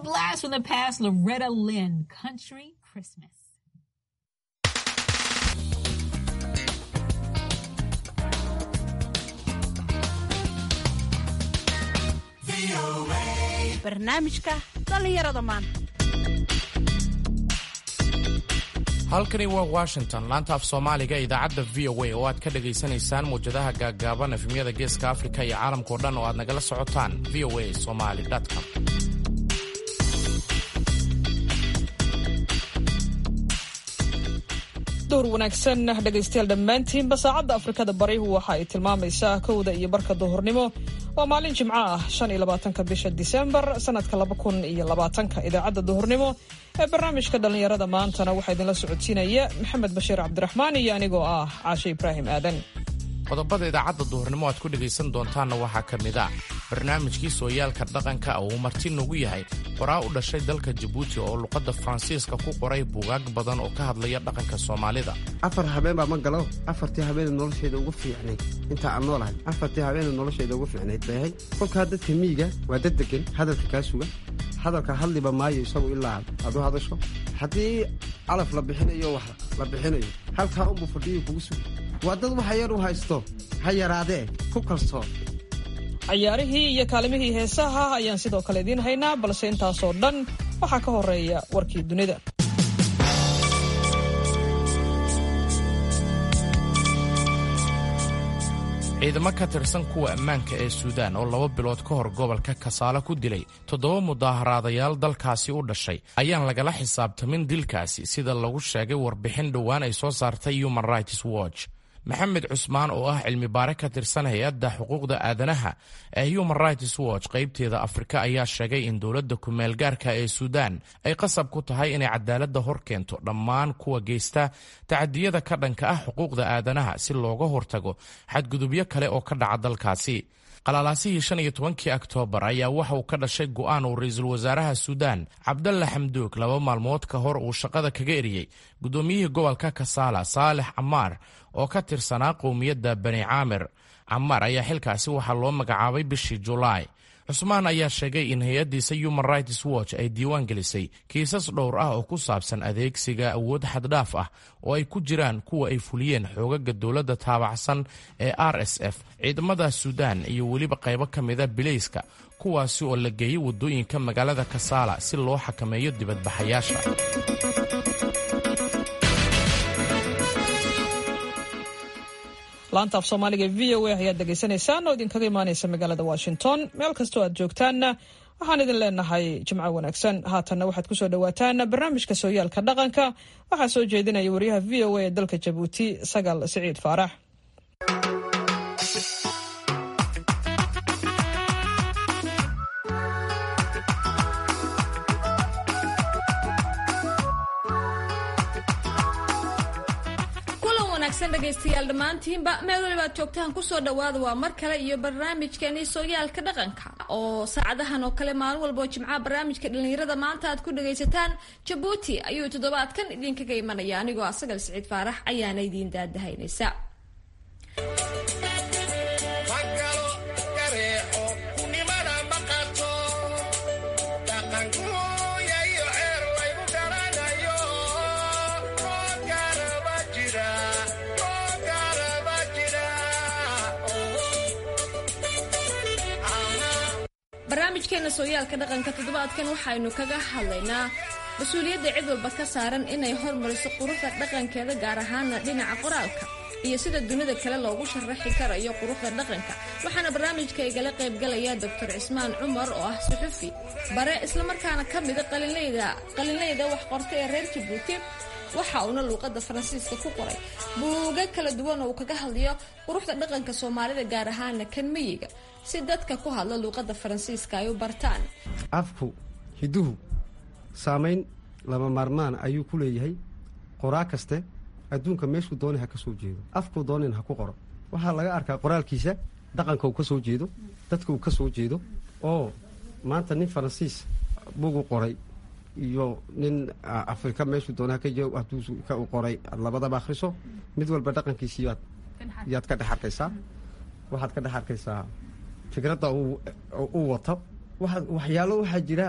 blast from the past, Loretta Lynn, Country Christmas. barnaamijka dhallinyarada maanta halkani waa washington laanta af soomaaliga idaacadda v o a oo aad ka dhagaysanaysaan muwjadaha gaaggaaban efemyada geeska afrika iyo caalamkao dhan oo aad nagala socotaan v o a somali com duhur wanaagsan dhegaystayaal dhammaantiinba saacadda afrikada bari waxa ay tilmaamaysaa kowda iyo barka duhurnimo waa maalin jimco ah shan iyo labaatanka bisha disembar sanadka laba kun iyo labaatanka idaacadda duhurnimo ee barnaamijka dhallinyarada maantana waxaa idinla socodsiinaya maxamed bashiir cabdiraxmaan iyo anigoo ah caashe ibraahim aadan qodobada idaacadda duhurnimo aad ku dhegaysan doontaanna waxaa ka mid ah barnaamijkii sooyaalka dhaqanka oo uu marti nagu yahay qoraa u dhashay dalka jabuuti oo luqadda faransiiska ku qoray buugaag badan oo ka hadlaya dhaqanka soomaalida afar habeen baa ma galo afartii habeena noloshayda ugu fiicnayd intaa aan noolahay afartii habeena noloshayda ugu fiicnayd bay ahayd kolkaa dadka miyiga waa dad degan hadalka kaa suga hadalka hadliba maayo isagu ilaa aad u hadasho haddii calaf la bixinayo wax la bixinayo halkaa unbuu fadhiyo kugu suga waa dad waxa yar u haysto ha yaraadee ku kalsoon cayaarihii iyo kaalimihii heesaha ayaan sidoo kale idiin haynaa balse intaasoo dhan waxaa ka horeeya warkii dunida ciidamo ka tirsan kuwa ammaanka ee suudaan oo laba bilood ka hor gobolka kasaale ku dilay toddoba mudaaharaadayaal dalkaasi u dhashay ayaan lagala xisaabtamin dilkaasi sida lagu sheegay warbixin dhowaan ay soo saartay human rights watch maxamed cusmaan oo ah cilmi baare ka tirsan hay-adda xuquuqda aadanaha ee human rights watch qaybteeda afrika ayaa sheegay in dowladda kumeel gaarka ee suudaan ay qasab ku tahay inay cadaaladda hor keento dhammaan kuwa geysta tacadiyada ka dhanka ah xuquuqda aadanaha si looga hortago xadgudubyo kale oo ka dhaca dalkaasi qalaalaasihii shan iyo tobankii oktoobar ayaa waxa uu ka dhashay go'aan uu ra-iisul wasaaraha suudaan cabdalla xamduug laba maalmood ka hor uu shaqada kaga eriyey guddoomiyihii gobolka kasaala saalex camaar oo ka tirsanaa qowmiyadda bani caamir camaar ayaa xilkaasi waxaa loo magacaabay bishii julaay cusmaan ayaa sheegay in hay-addiisa human rights watch ay diiwaan gelisay kiisas dhowr ah oo ku saabsan adeegsiga awood xaddhaaf ah oo ay ku jiraan kuwa ay fuliyeen xoogaga dowladda taabacsan ee r s f ciidamada suudaan iyo weliba qaybo ka mida bilayska kuwaasi oo la geeyey waddooyinka magaalada kasaala si loo xakameeyo dibadbaxayaasha laanta af soomaaliga v o a ayaad dhegaysanaysaan oo idinkaga imaanaysa magaalada washington meel kastoo aad joogtaanna waxaan idin leenahay jimco wanaagsan haatanna waxaad kusoo dhawaataan barnaamijka sooyaalka dhaqanka waxaa soo jeedinaya wariyaha v o a ee dalka jabuuti sagal siciid faarax dhegaystayaal dhammaantiinba meel walibaad joogtaan kusoo dhawaada waa mar kale iyo barnaamijkeeni sooyaalka dhaqanka oo saacadahan oo kale maalin walboo jimcaha barnaamijka dhallinyarada maanta aad ku dhagaysataan jabuuti ayuu toddobaadkan idinkaga imanaya anigoo asagal siciid faarax ayaana idiin daadahaynaysa barnaamijkeena sooyaalka dhaqanka toddobaadkan waxaynu kaga hadlaynaa mas-uuliyadda cid walba ka saaran inay hormariso quruxda dhaqankeeda gaar ahaana dhinaca qoraalka iyo sida dunida kale loogu sharaxi karayo quruxda dhaqanka waxaana barnaamijka igala qaybgalaya doctor cismaan cumar oo ah suxufi bare islamarkaana ka mida qalinleyda wax qorta ee reer jabuuti waxa uuna luuqada faransiiska ku qoray buuga kala duwan oo uu kaga hadlayo quruxda dhaqanka soomaalida gaar ahaana kan miyiga si dadka ku hadla luuqada faransiiska ay u bartaan afku hiduhu saamayn lama maarmaan ayuu ku leeyahay qoraa kaste adduunka meeshuu doonay ha ka soo jeedo afkuu doonayn ha ku qoro waxaa laga arkaa qoraalkiisa dhaqanka uu ka soo jeedo dadka uu ka soo jeedo oo maanta nin faransiis bugu qoray iyo nin afrika meeshuu doonay haka hadduu ka u qoray aad labadaba akhriso mid walba dhaqankiisi yaad yaad ka dhex arkaysaa waxaad ka dhex arkaysaa fikradda uu wato waxyaalo waxaa jira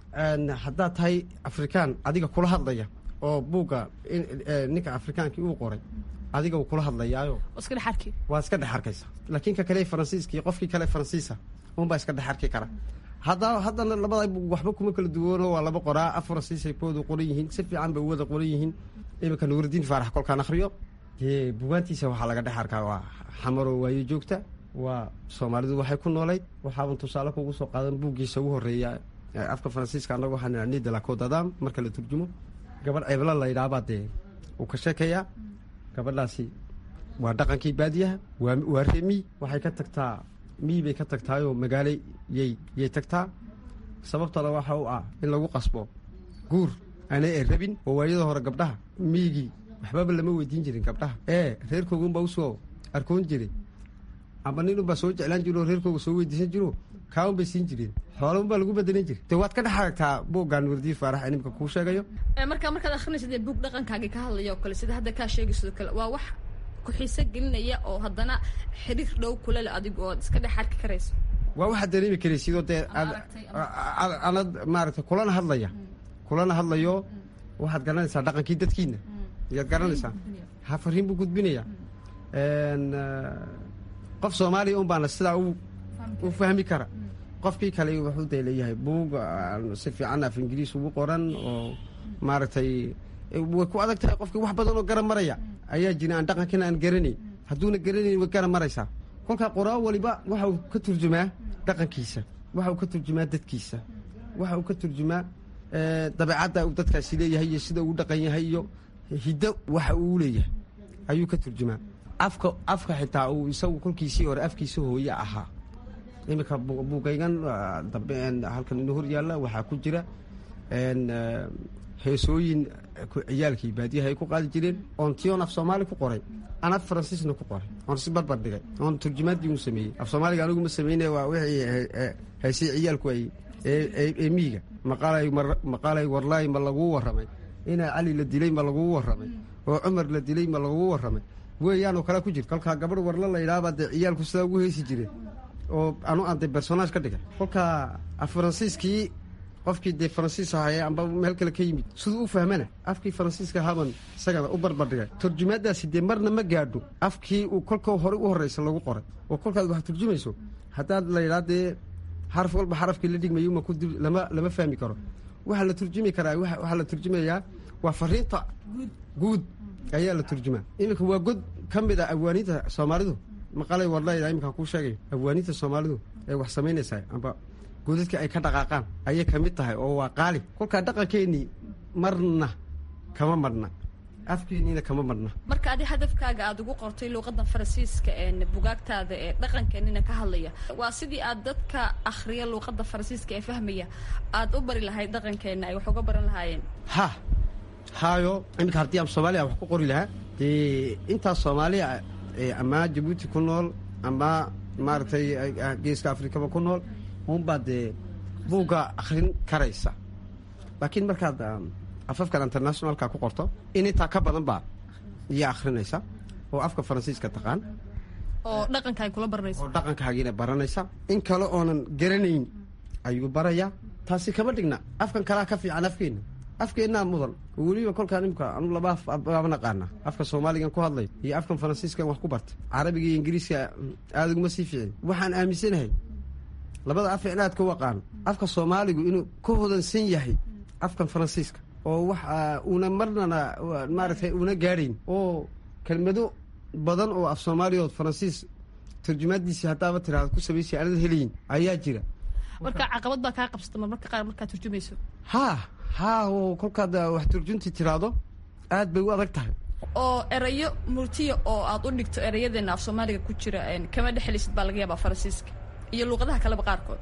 haddaad tahay afrikaan adiga kula hadlaya oo buugga ninka afrikaankii uu qoray adiga uu kula hadlayaayo iska dhex arki waa iska dhex arkaysa laakiin ka kale faransiiskii qofkii kale faransiisa unbaa iska dhex arki kara hadda haddana labada waxba kuma kala duwano waa laba qoraa af faransiisay kooda qoran yihiin si fiican bay wada qoran yihiin iminka nuuridiin faarax kolkaan akhriyo dee bugaantiisa waxaa laga dhex arkaa waa xamaroo waayo joogta waa soomaalidu waxay ku noolayd waxaaban tusaale kugu soo qaadan buuggiisa ugu horreeya afka faransiiska annagu waxaan nida la codadam marka la turjumo gabadh ceebla la yidhaabaa dee uu ka sheekayaa gabadhaasi waa dhaqankii baadiyaha waa waa remi waxay ka tagtaa mii bay ka tagtaayoo magaalo yay yay tagtaa sababtana waxa u ah in lagu qasbo guur aanay e rabin oo waayada hore gabdhaha miigii waxbaba lama weydiin jirin gabdhaha ee reerkoogunbaa usoo arkoon jiray amba nin unbaa soo jeclaan jiro oo reerkooga soo weydiisan jiro kaaun bay siin jireen xoola unbaa lagu badalan jira de waad ka dhex aragtaa buuggaan wardiin faarax ee nimka kuu sheegayo marka markaad akhrinaysa dee buug dhaqankaagii ka hadlaya oo kale sida hadda kaa sheegayso kale waa wax ku-xiise gelinaya oo haddana xiriir dhow kula le adigu ood iska dhex arki karayso waa waxaad dareemi karaysidoo dee anad maaragtay kulana hadlaya kulana hadlayo waxaad garanaysaa dhaqankii dadkiina ayaad garanaysaa ha fariin buu gudbinaya qof soomaaliya un baana sidaa u fahmi kara qofkii kale wuxuu dee leeyahay buug si fiican af ingiriis ugu qoran oo maaragtay way ku adag tahay qofkii wax badan oo garan maraya ayaa jira aan dhaqankiina aan garanayn hadduuna garanayn way garan maraysaa kolkaa qoraa waliba waxa uu ka turjumaa dhaqankiisa waxa uu ka turjumaa dadkiisa waxa uu ka turjumaa dabeecadda uu dadkaasi leeyahay iyo sida uu dhaqan yahay iyo hiddo waxa uu leeyahay ayuu ka turjumaa afka afka xitaa uu isagu kolkiisii hore afkiisa hooye ahaa iminka buugaygan dambe halkan ino hor yaalla waxaa ku jira heesooyin ciyaalkii baadiyaha ay ku qaadi jireen oon tion af soomaali ku qoray aan af faransiisna ku qoray oon si barbar dhigay oon turjumaaddii u sameeyey af soomaaliga anigu ma sameyne waa wixii heesay ciyaalku ay ee miiga maqaalay warlaay ma laguu warramay inaa cali la dilay ma laguu warramay oo cumar la dilay ma laguu warramay weeyaanoo kale ku jirta kolkaa gabadh warla la yidhahabaa dee ciyaalku sidaa ugu heesi jireen oo anu aan dee personaage ka dhigay kolkaa af faransiiskii qofkii dee faransiis ahaye amba meel kale ka yimid siduu u fahmana afkii faransiiska haban isagana u barbardhigay turjumaadaasi dee marna ma gaadho afkii uu kolka hore u horreysa lagu qoray oo kolkaad wax turjumayso haddaad la yidhaha dee xaraf walba xarafkii la dhigmayo ma lama lama fahmi karo waxaa la turjumi karaa waxaa la turjumayaa waa fariinta guud ayaa la turjumaa iminka waa god ka mid a awaaninta soomaalidu maqalay warlayda iminkaan kuu sheegayo awaaninta soomaalidu ee wax samaynaysaa amba godadka ay ka dhaqaaqaan ayay ka mid tahay oo waa qaali kolkaa dhaqankeennii marna kama madhna afkeenniina kama madhna marka adi hadafkaaga aada ugu qortay luuqadda faransiiska ee bugaagtaada ee dhaqankeenina ka hadlaya waa sidii aad dadka akhriya luuqadda faransiiska ee fahmaya aada u bari lahayd dhaqankeenna ay wax uga baran lahaayeen ha haayo iminka haddii aan soomaaliya wax ku qori lahaa dee intaas soomaaliya ama jabuuti ku nool ama maaragtay geeska afrikaba ku nool unbaa dee buugga akhrin karaysa laakiin markaad afafkan internationalka ku qorto in intaa ka badan baa iya akhrinaysa oo afka faransiiska taqaan oo dhaqanka ay kula baranayso oo dhaqankaagiina baranaysa in kale oonan garanayn ayuu barayaa taasi kama dhigna afkan kalaa ka fiican afkeenna afkeennaa mudan oo weliba kolkaan imka anu laba afbaaba naqaana afka soomaaligan ku hadlay iyo afkan faransiiskan wax ku bartay carabiga iyo ingiriiska aada uguma sii fiicin waxaan aaminsanahay labada af in aad ka waqaano afka soomaaligu inuu ka hodansan yahay afkan faransiiska oo wax una marnana maaragtay una gaadhayn oo kelmado badan oo af soomaaliyaood faransiis turjumaadiisii haddaaba tiraada ku samaysay aanad helayin ayaa jira marka caqabad baa kaa qabsata marmarka qaar markaad turjumayso haa haa oo kolkaad wax turjuntii tiraado aad bay u adag tahay oo erayo murtiya oo aad u dhigto erayadeena af soomaaliga ku jira kama dhexelisid baa laga yaabaa faransiiska iyo luuqadaha kaleba qaarkood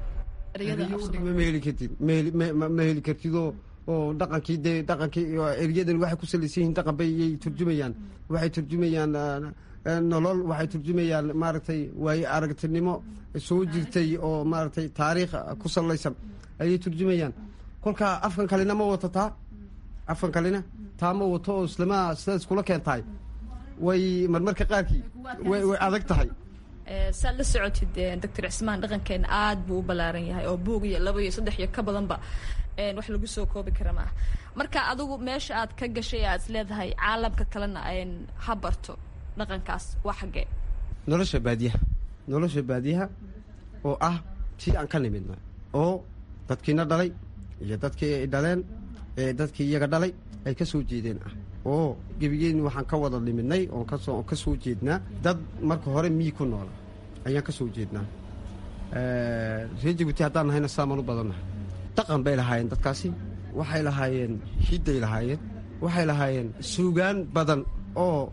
ma heli kartid ma heli kartidoo oo dhaqankii dee dhaqankii eryadan waxay ku salaysan yihiin dhaqan bay yay turjumayaan waxay turjumayaan nolol waxay turjumayaan maaragtay waaye aragtinimo soo jirtay oo maaragtay taariikh ku salaysan ayay turjumayaan kolkaa afkan kalena ma wato taa afkan kalena taa ma wato oo islama sidaad iskula keentahay way marmarka qaarkii way adag tahay saad la socotid doctor cismaan dhaqankeena aada buu u ballaaran yahay oo buug iyo laba iyo saddex iyo ka badanba wax lagu soo koobi kara maaha marka adigu meesha aad ka gashay aad is leedahay caalamka kalena ha barto dhaqankaas waa xaggee nolosha baadiyaha nolosha baadiyaha oo ah tii aan ka nimidna oo dadkiina dhalay iyo dadkii ay dhaleen ee dadkii iyaga dhalay ay ka soo jeedeen ah oo gebigeen waxaan ka wada nimidnay oon kasoo ka soo jeednaa dad marka hore miyi ku noola ayaan ka soo jeednaa reer jabuuti haddaan nahayna saamaan u badannahay dhaqan bay lahaayeen dadkaasi waxay lahaayeen hidday lahaayeen waxay lahaayeen suugaan badan oo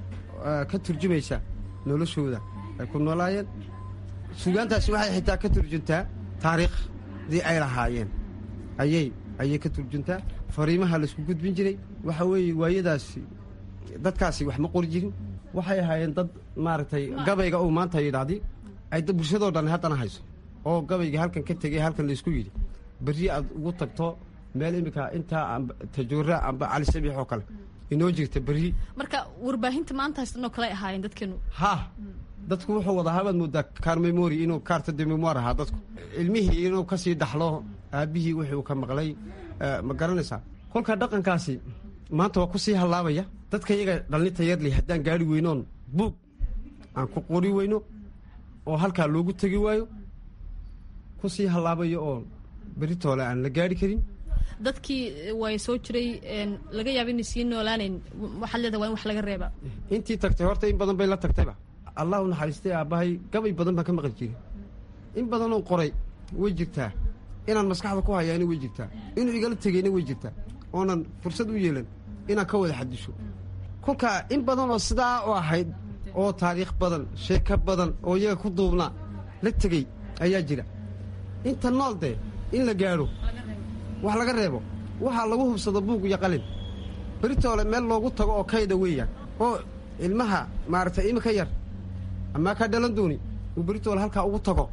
ka turjumaysa noloshooda ay ku noolaayeen suugaantaasi waxay xitaa ka turjuntaa taariikhdii ay lahaayeen ayay ayay ka turjuntaa fariimaha laysku gudbin jiray waxa weeye waayadaasi dadkaasi wax ma qori jirin waxay ahaayeen dad maaragtay gabayga uu maanta yidhaahdi ay bulshadoo dhan haddana hayso oo gabayga halkan ka tegay halkan laysku yidhi berri aad ugu tagto meel iminka intaa tajuura amba cali sabiix oo kale inoo jirta berri marka warbaahinta maanta haystanoo kale ahaayeen dadkeenu ha dadku wuxuu wadaa habaad moodaa kaar memori inuu kaarta de memoir ahaa dadku ilmihii inuu ka sii dhaxlo aabbihii wixii uu ka maqlay ma garanaysaa kolka dhaqankaasi maanta waa ku sii hallaabaya dadka iyaga dhallinta yarley haddaan gaari weynoon buug aan ku qori weyno oo halkaa loogu tegi waayo ku sii hallaabayo oo beritoole aan la gaari karin dadkii way soo jiray laga yaaba inay sii noolaanayn waxaad leedahay waa in wax laga reeba intii tagtay horta in badan bay la tagtayba allah u naxariistay aabbahay gabay badan baan ka maqli jiray in badanoo qoray way jirtaa inaan maskaxda ku hayaana way jirtaa inuu igala tegayna way jirtaa oonan fursad u yeelan inaan ka wada xadisho kolkaa in badan oo sidaa u ahayd oo taariikh badan sheeko badan oo iyaga ku duubnaa la tegey ayaa jira inta nool dee in la gaadho wax laga reebo waxaa lagu hubsado buug iyo qalin beritoole meel loogu tago oo kayda weeyaan oo ilmaha maaragtay iminka yar amaa kaa dhalan dooni uu beritoole halkaa ugu tago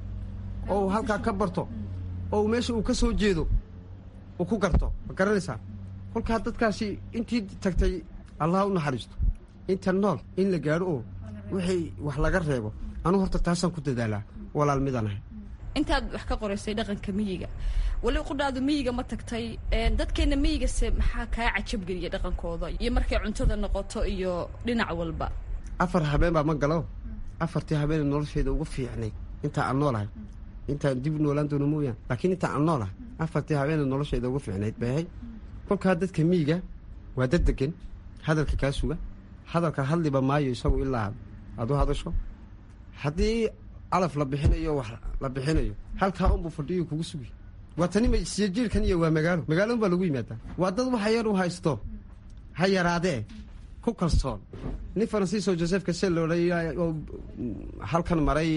oo uu halkaa ka barto oo uu meesha uu ka soo jeedo uu ku garto ma garanaysaa kolkaa dadkaasi intii tagtay allah u naxariisto inta nool in la gaadho oo wixii wax laga reebo anugu horta taasaan ku dadaalaa walaal midaan ahay intaad wax ka qoraysay dhaqanka miyiga weli qudhaadu miyiga ma tagtay dadkeena miyigase maxaa kaa cajabgeliya dhaqankooda iyo markay cuntada noqoto iyo dhinac walba afar habeen baa ma galo afartii habeen noloshayda ugu fiicnayd intaa aan noolahay intaan dib u noolaan doono mooyaan laakiin intaa aan noolahay afartii habeen noloshayda ugu fiicnayd bay ahayd kolkaa dadka miyiga waa dad degan hadalka kaa suga hadalka hadliba maayo isagu ilaa aad u hadasho haddii calaf la bixinayo wax la bixinayo halkaa unbuu fadhiyo kugu sugi waa tani siyo jiirkan iyo waa magaalo magaalo un baa lagu yimaadaa waa dad waxa yar u haysto ha yaraadee ku kalsoon nin faransiiso joseph casel odhay oo halkan maray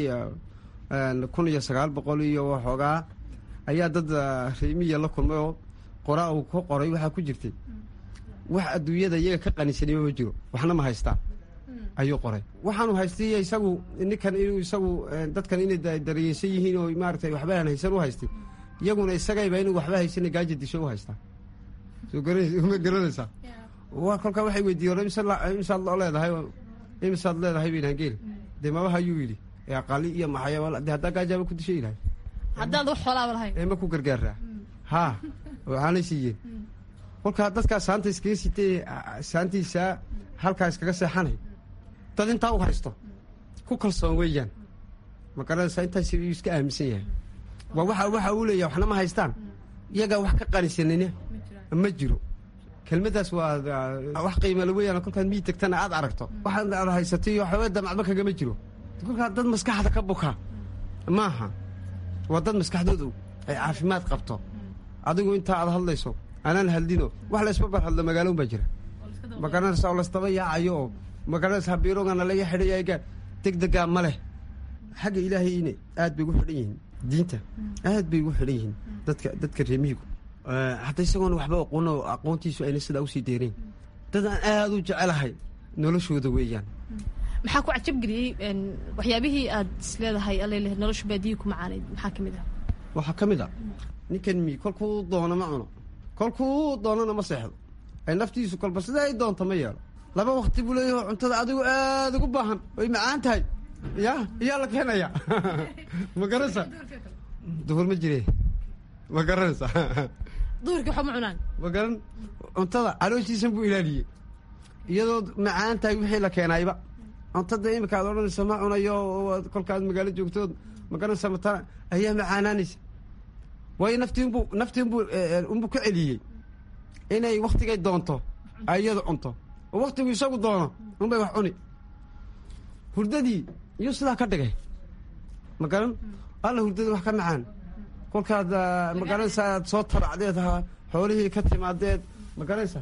kun iyo sagaal boqol iyo waxoogaa ayaa dad reemiya la kulmay oo qoraa uu ku qoray waxaa ku jirtay wax adduunyada iyaga ka qanisanima ma jiro waxna ma haystaan ayuu qoray waxaanu haystay isagu ninkan inuu isagu dadkan inay dareyeysan yihiin oo maaratay waxba aan haysan u haystay iyaguna isagayba inuu waxba haysana gaaja disho u haystaa soo ma garanaysaa wa kolkaa waxay weydiiyen imisaad loo leedahay imisaad leedahay bayn hangeel dee mabaha ayuu yidhi aqali iyo maxaya de haddaa gaajaaba ku dishay ilahay haddaad wax xoolaaba lahayn ee ma ku gargaaraa haa waxaanay siiyeen kolkaa dadkaa saanta iskaga sitay saantiisaa halkaa iskaga seexanay dad intaa u haysto ku kalsoon weeyaan ma garanaysaa intaas uu iska aaminsan yahay waa waxa waxa uu leeyahay waxna ma haystaan iyagaa wax ka qanisanina ma jiro kelmaddaas waa wax qiimala weeyaan kolkaad mii tagtana aad aragto waxaad aad haysatay iyo waxba damacba kagama jiro kolkaa dad maskaxda ka buka maaha waa dad maskaxdoodu ay caafimaad qabto adigu intaa aad hadlayso anaan hadlino wax laysbarbar hadlo magaaloon baa jira ma garanaysaa oo laysdaba yaacayo oo ma garanaysaa biirogana laga xidhaya degdegaa ma leh xagga ilaahayne aad bay ugu xidhan yihiin diinta aad bay ugu xidhan yihiin dadka dadka reemihigu hadda isagoona waxba aqoono aqoontiisu ayna sidaa usii deerayn dad aan aada u jecelahay noloshooda weeyaan maxaa ku cajabgeliyey waxyaabihii aad isleedahay alele nolosha baadiyi ku macaanayd maxaa ka mid ah waxaa ka mid a ninkan mi kolkuu doono ma cuno kolkuu doonana ma seexdo ay naftiisu kolba sidaa ay doonto ma yeelo laba wakti buu leeyaho cuntada adigu aada ugu baahan way macaan tahay ya iyaa la keenaya ma garanaysaa duhur ma jire ma garanaysaa duhurkii waxba ma cunaan magaran cuntada calooshiisan buu ilaaliyey iyadoo macaan tahay wixii la keenayba cuntada imika aad odhanaysa ma cunayo kolkaad magaalo joogtood magaranaysa matana ayaa macaanaanaysa waayo naftiinbuu naftiinbuu unbuu ka celiyey inay waktigay doonto ay iyadu cunto oo waktigu isagu doono unbay wax cuni hurdadii iyuu sidaa ka dhigay magaran alla hurdadii wax ka macaan kolkaad magaranaysa aad soo taracdeed xoolihii ka timaadeed magaranaysa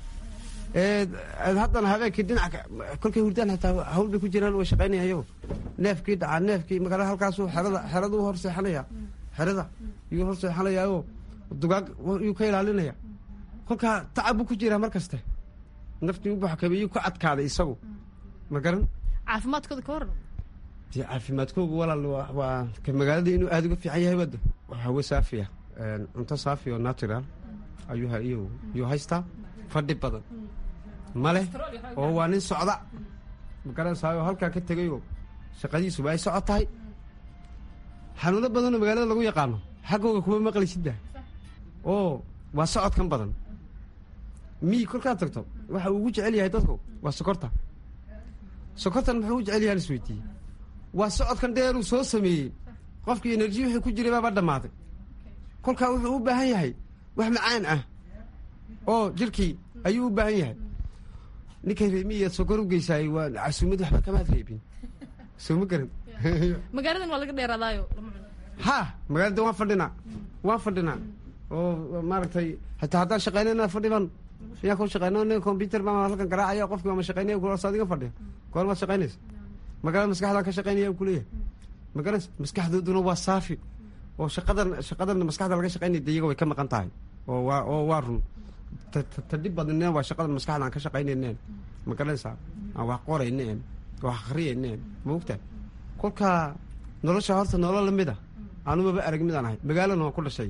haddana habeenkii dhinaca kolkay hurdaan hataa hawl bay ku jiraan way shaqaynaya ayago neefkii dhacaa neefkii magala halkaasuu xerada xeradu hor seexanaya xerada yuu hor seexanayaao dugaag yuu ka ilaalinaya kolkaa tacab buu ku jiraa mar kaste naftii u buxkameeyuu ku adkaaday isagu ma garan caafimaadkooda ka waran dee caafimaadkoogu walaal waa ka magaalada inuu aada uga fiican yahay wada waa hawo saafiya cunto saafi oo natural ayuu yuu haystaa fadhi badan male oo waa nin socda magaranaysaayoo halkaa ka tegayoo shaqadiisuba ay socod tahay xanuuno badanoo magaalada lagu yaqaano xaggooga kuma maqlaysidda oo waa socodkan badan miyi kolkaad tagto waxa uu ugu jecel yahay dadku waa sokorta sokortan muxuu u jecel yahay isweydiiyey waa socodkan dheeruu soo sameeyey qofkii enerji wixii ku jiray baaba dhammaaday kolkaa wuxuu u baahan yahay wax macaan ah oo jirkii ayuu u baahan yahay ninkay reemiyaad sokor u geysaayey waa casuumad waxba kamaad reebin soo ma garan magaaladan waa laga dheeraadaayo ha magaalada waan fadhinaa waan fadhinaa oo maaragtay hataa haddaan shaqaynayna fadhiban yaa ku shaqeyno nin combyuter baa halkan garaacaya qofki waa ma shaqeynaya kulas adiga fadhiya goor maad shaqaynaysa magaalada maskaxdaan ka shaqaynaya kuleeyahay magaranaysa maskaxdooduna waa saafi oo shaqadan shaqadan maskaxda laga shaqaynaya de iyaga way ka maqan tahay oo waa oo waa run tadhib badneen waa shaqadan maskaxda aan ka shaqaynayneen ma garanaysaa aan wax qorayneen wax akriyayneen ma ogtahay kolkaa nolosha horta nolol lamid a anumaba arag midaan ahay magaalana waan ku dhashay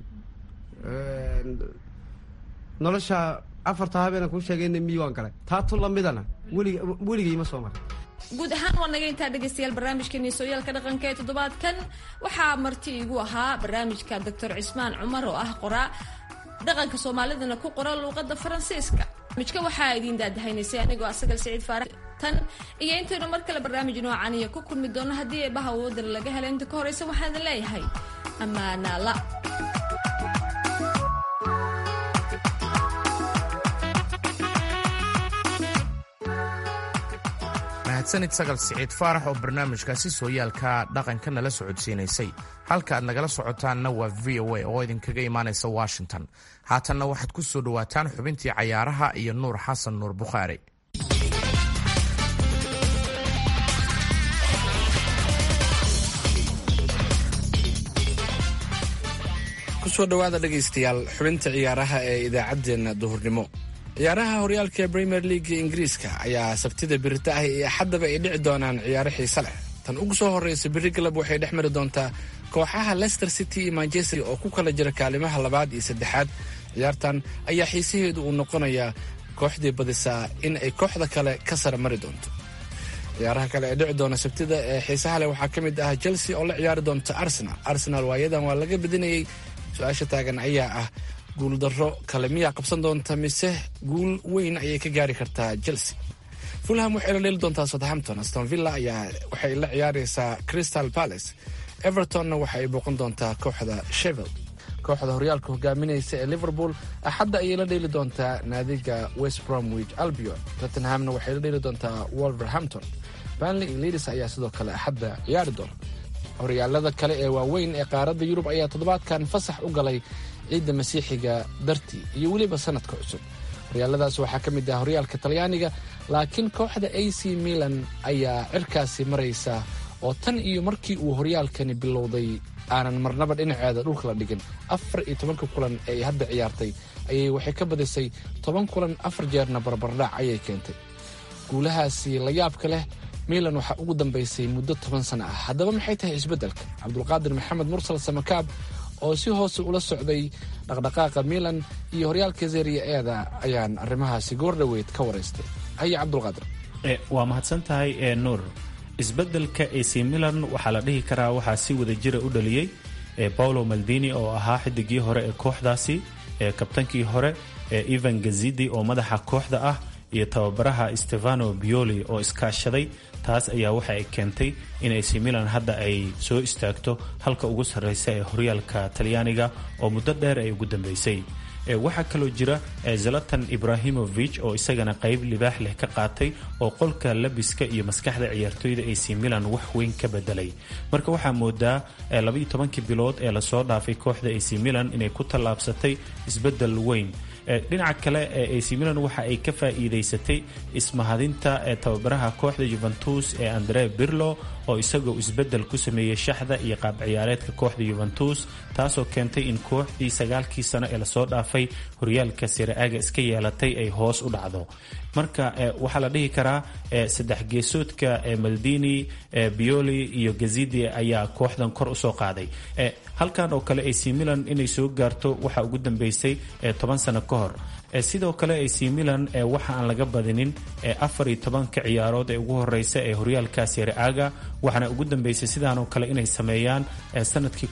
nolosha afarta habeenaan kuu sheegayna miyi waan galay taatu lamidana welig weligay ma soo maray guud ahaan waa naga intaa dhegaystayaal barnaamijkeeni sooyaalka dhaqanka ee toddobaadkan waxaa marti igu ahaa barnaamijka doctor cismaan cumar oo ah qoraa dhaqanka soomaalidana ku qora luuqadda faransiiska barnaamijka waxaa idiin daadahaynaysay anigoo asagal siciid faarax tan iyo intaynu mar kale barnaamij noocan iyo ku kulmi doono haddii eebaha awoodana laga helo inta ka horeysa waxaan idin leeyahay ammaanaala mahadsanid sagal siciid faarax oo barnaamijkaasi sooyaalka dhaqanka nala socodsiinaysay halka aad nagala socotaanna waa v o a oo idinkaga imaanaysa washington haatanna waxaad ku soo dhowaataan xubintii cayaaraha iyo nuur xasan nuur bukhaari kusoo dhowaada dhegaystayaal xubinta ciyaaraha ee idaacaddeenna duhurnimo ciyaaraha horyaalka premier leaga ingiriiska ayaa sabtida birita ah iyo axaddaba ay dhici doonaan ciyaaro xiise leh tan ugu soo horreysa biri galab waxay dhex mari doontaa kooxaha leicester city iyo manchester oo ku kala jira kaalimaha labaad iyo saddexaad ciyaartan ayaa xiisaheedu uu noqonayaa kooxdii badisaa in ay kooxda kale ka sara mari doonto ciyaaraha kale ee dhici doona sabtida ee xiisaha leh waxaa ka mid ah chelsea oo la ciyaari doonta arsenal arsenal waayadan waa laga badinayey su-aasha taagan ayaa ah guuldarro kale miyaa qabsan doonta mise guul weyn ayay ka gaari kartaa chelsea fulham waxay la dheeli doontaa southampton aston villa ayaa waxay la ciyaaraysaa crystal palace evertonna waxa ay booqan doontaa kooxda shevel kooxda horyaalka hogaaminaysa ee liverpool axadda ayay la dheeli doontaa naadiga west bromwich albion tottenhamna waxay la dheeli doontaa wolverhampton banley iyo leadis ayaa sidoo kale axadda ciyaari doona horyaalada kale ee waaweyn ee qaaradda yurub ayaa toddobaadkan fasax u galay ciidda masiixiga dartii iyo weliba sanadka cusub horyaaladaas waxaa ka mid ah horyaalka talyaaniga laakiin kooxda a c milan ayaa cirkaasi maraysa oo tan iyo markii uu horyaalkani bilowday aanan marnaba dhinaceeda dhulka la dhigin afar iyo tobanka kulan ee ay hadda ciyaartay ayay waxay ka badisay toban kulan afar jeerna barbardhac ayay keentay guulahaasi la yaabka leh milan waxaa ugu dambaysay muddo toban sano ah haddaba maxay tahay isbeddelka cabdulqaadir maxamed mursal samakaab oo si hoose ula socday dhaqdhaqaaqa milan iyo horyaalka zeriya eeda ayaan arrimahaasi goordhoweyd ka waraystay haye cabdulqaadir waa mahadsan tahay ee nuur isbeddelka ac milan waxaa la dhihi karaa waxaa si wada jira u dhaliyey paulo maldini oo ahaa xidigii hore ee kooxdaasi kabtankii hore evan gazidi oo madaxa kooxda ah iyo tababaraha stefano bioli oo iskaashaday taas ayaa waxa ay keentay in ac milan hadda ay soo istaagto halka ugu sarreysa ee horyaalka talyaaniga oo muddo dheer ay ugu dambeysay waxaa kaloo jira zalatan ibrahimovic oo isagana qayb libaax leh ka qaatay oo qolka labiska iyo maskaxda ciyaartooyda ac milan wax weyn ka bedelay marka waxaa moodaa labaiyo tobankii bilood ee lasoo dhaafay kooxda ac milan inay ku tallaabsatay isbedel weyn dhinaca kale ac milan waxa ay ka faa'iidaysatay ismahadinta tababaraha kooxda juventus ee andre birlo oo isagoo isbedel ku sameeyey shaxda iyo qaab ciyaareedka kooxda juventus taasoo keentay in kooxdii sagaalkii sano ee lasoo dhaafay horyaalka siraaga iska yeelatay ay hoos u dhacdo marka waxaa la dhihi karaa saddex geesoodka maldini bioli iyo gazidi ayaa kooxdan kor usoo qaaday halkan oo kale ac milan inay soo gaarto waxaa ugu dambeysay toban sano ka hor sidoo kale ac milan waxa aan laga badinin afar iyo tobanka ciyaarood ee ugu horeysa ee horyaalka siraaga waxaana ugu dambeysay sidaanoo kale inay sameeyaan sanadkii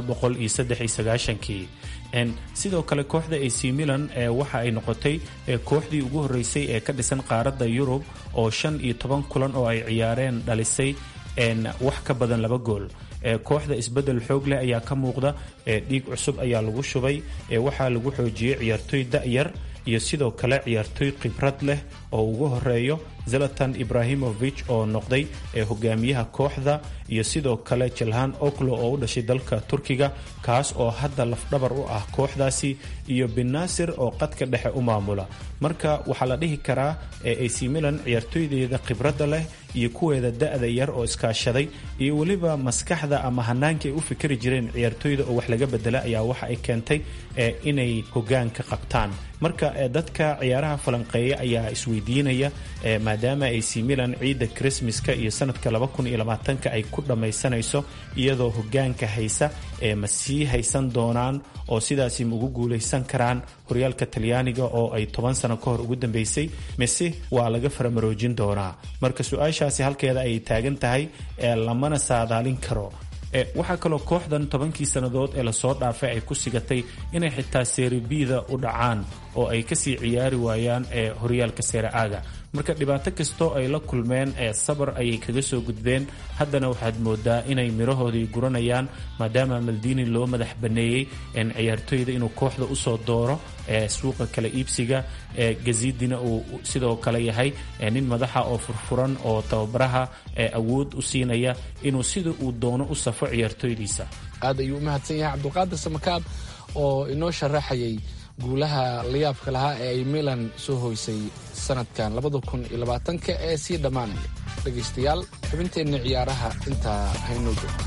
kii sidoo kale kooxda ac milan waxa ay noqotay kooxdii ugu horeysay ee ka dhisan qaaradda yurub oo shan iyo toban kulan oo ay ciyaareen dhalisay wax ka badan laba gool kooxda isbedel xoog leh ayaa ka muuqda dhiig cusub ayaa lagu shubay waxaa lagu xoojiyey ciyaartooy da-yar iyo sidoo kale ciyaartooy khibrad leh oo ugu horeeyo zalatan ibrahimovic oo noqday hogaamiyaha kooxda iyo sidoo kale jalhan oklo oo u dhashay dalka turkiga kaas oo hadda lafdhabar u ah kooxdaasi iyo binasir oo qadka dhexe u maamula marka waxaa la dhihi karaa ac milan ciyaartooydeeda khibradda leh iyo kuweeda da-da yar oo iskaashaday iyo weliba maskaxda ama hanaanka ay u fikri jireen ciyaartooyda oo wax laga bedela ayaa waxa ay keentay inay hogaanka qabtaan marka dadka ciyaaraha falanqeeya ayaa isweydiinaya maadaama ac milan ciidda krismaska iyo sanadka ka ay ku dhammaysanayso iyadoo hogaanka haysa ma sii haysan doonaan oo sidaasi ma ugu guulaysan karaan horyaalka talyaaniga oo ay toban sano ka hor ugu dambeysay mise waa laga faramaroojin doonaa marka su-aashaasi halkeeda ayay taagan tahay lamana saadaalin karo waxaa kaloo kooxdan tobankii sannadood ee lasoo dhaafay ay ku sigatay inay xitaa seeribida u dhacaan oo ay kasii ciyaari waayaan ee horyaalka seeraaga marka dhibaato kastoo ay la kulmeen ee sabar ayay kaga soo gudbeen haddana waxaad moodaa inay mirahoodii guranayaan maadaama maldini loo madax baneeyey ciyaartooyda inuu kooxda usoo dooro ee suuqa kala iibsiga ee gazidina uu sidoo kale yahay nin madaxa oo furfuran oo tababaraha awood u siinaya inuu sida uu doono u safo ciyaartooydiisa aad ayuu u mahadsan yahay cabdulqaadir samakaab oo inoo sharaxayay guulaha layaabka lahaa ee ay milan soo hoysay sanadkan labadakuniyolabaatanka ee sii dhammaanaya dhegaystayaal xubinteenna ciyaaraha intaa haynoo joogto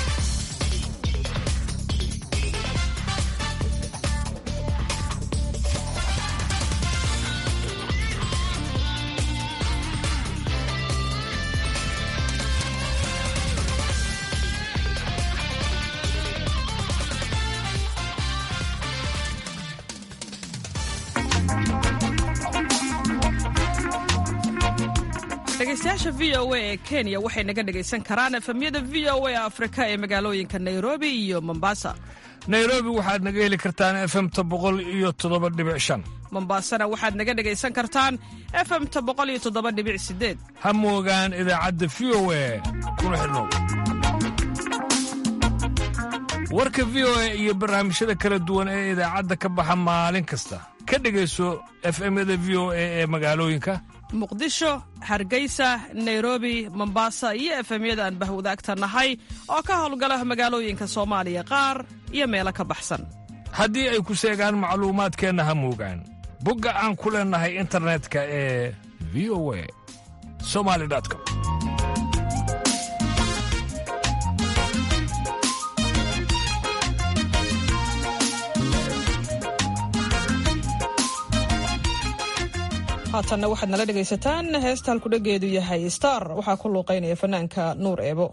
dhegeystayaasha v o a ee kenya waxay naga dhegaysan karaan efemyada v o a afrika ee magaalooyinka nairobi iyo mombasa nairobi waxaad naga heli kartaan efemta boqol iyo toddoba dhibic shan mombasana waxaad naga dhegaysan kartaan efemta boqol iyo toddoba dhibic sideed ha moogaan idaacadda v o a kuna xidhnow warka v o a iyo barnaamijyada kala duwan ee idaacadda ka baxa maalin kasta ka dhegayso efemyada v o a ee magaalooyinka muqdisho hargeysa nairobi mombasa iyo efemyada aan bahwadaagta nahay oo ka howlgala magaalooyinka soomaaliya qaar iyo meelo ka baxsan haddii ay ku seegaan macluumaadkeenna ha moogaan bogga aan ku leennahay internetka ee v o a somali com haatanna waxaad nala dhegaysataan heesta halkudhageedu yahay star waxaa ku luuqaynaya fanaanka nuur eebo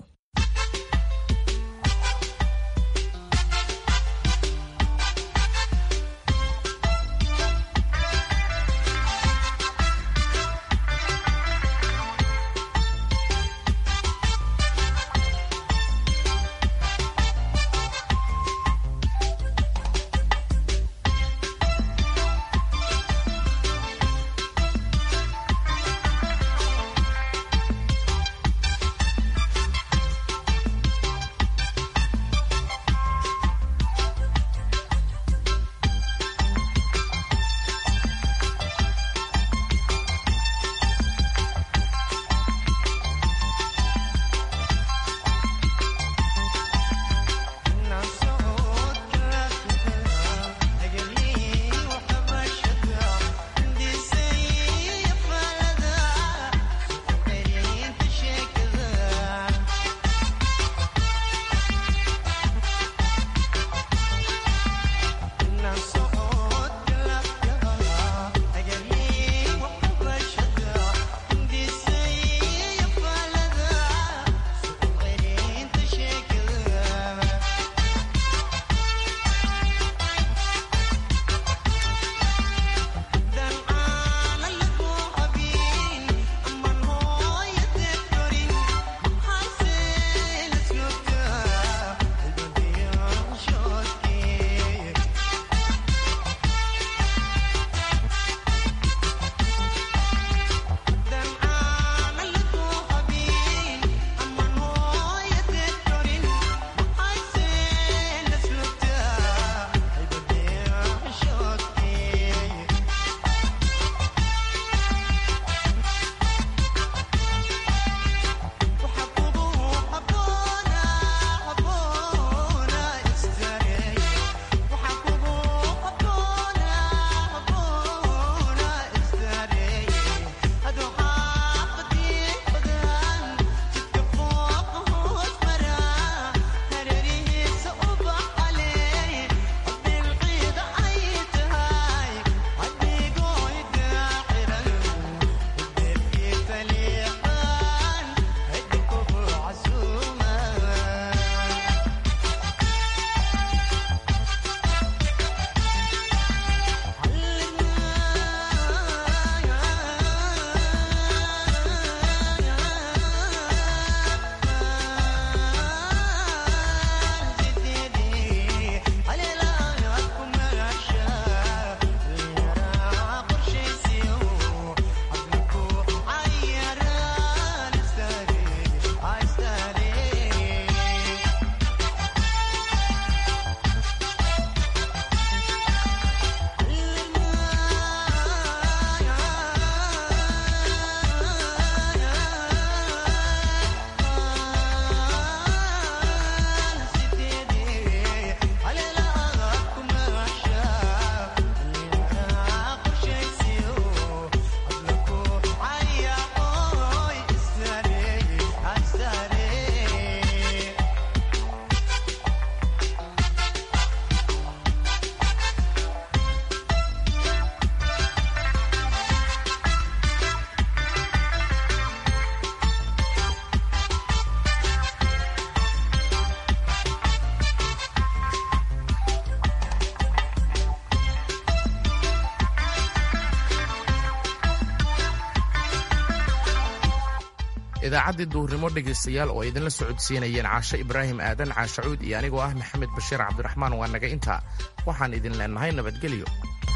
idaacaddii duhurnimo dhegaystayaal oo ay idinla socodsiinayeen caashe ibraahim aadan caashacuud iyo anigoo ah maxamed bashiir cabdiraxmaan waa naga intaa waxaan idin leennahay nabadgelyo